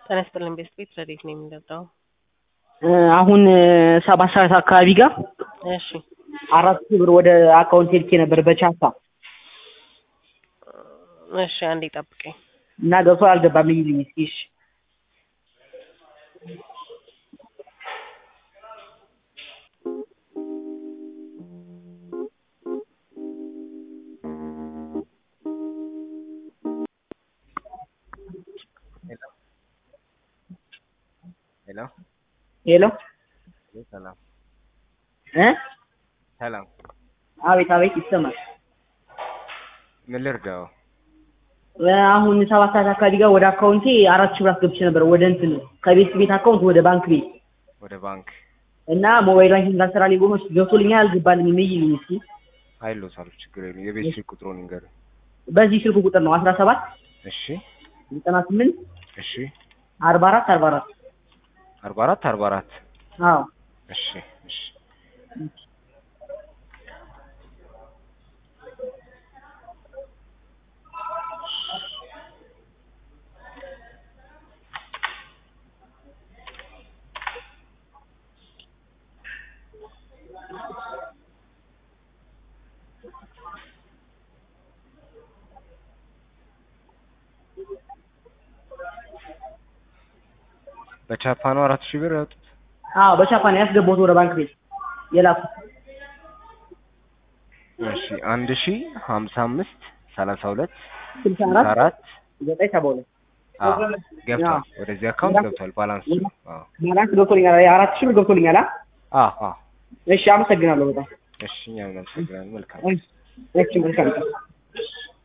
ጤና ይስጥልኝ ቤስት ቤት ረዴት ነው የሚለብደው አሁን ሰባት ሰዓት አካባቢ ጋር እሺ አራት ሺህ ብር ወደ አካውንት ልኬ ነበር በቻፓ እሺ አንዴ ጠብቀኝ እና ገብቶ አልገባም ይልኝ እስኪ እሺ ሄሎ ሄሎ ሰላም እ ሰላም አቤት አቤት ይሰማል ምን ልርዳው? አሁን ሰባት ሰዓት አካባቢ ጋር ወደ አካውንቴ አራት ሺህ ብር አስገብቼ ነበር ወደ እንትን ከቤት ቤት አካውንት ወደ ባንክ ቤት ወደ ባንክ እና ሞባይል ባንኪንግ ካልሰራልኝ ብሎ ገብቶልኛል አልገባልኝም ይይልኝ እስኪ አይሎታል ችግር የለም። የቤት ስልክ ቁጥሩን ንገር። በዚህ ስልክ ቁጥር ነው አስራ ሰባት እሺ ዘጠና ስምንት እሺ አርባ አራት አርባ አራት አርባ አራት አርባ አራት አዎ እሺ እሺ በቻፓ ነው አራት ሺህ ብር ያወጡት። አዎ በቻፓ ነው ያስገባሁት ወደ ባንክ ቤት የላኩት እሺ አንድ ሺህ ሀምሳ አምስት ሰላሳ ሁለት ስልሳ ስልሳ አራት አራት ዘጠኝ ሰባ ሁለት አዎ ገብቷል። ወደዚህ አካውንት ገብቷል። ባላንስ ነው። አዎ ባላንስ ገብቶልኛል አራት ሺህ ብር ገብቶልኛል አ አዎ አዎ እሺ አመሰግናለሁ በጣም እሺ እኛም እናመሰግናለን። መልካም እሺ መልካም ቀን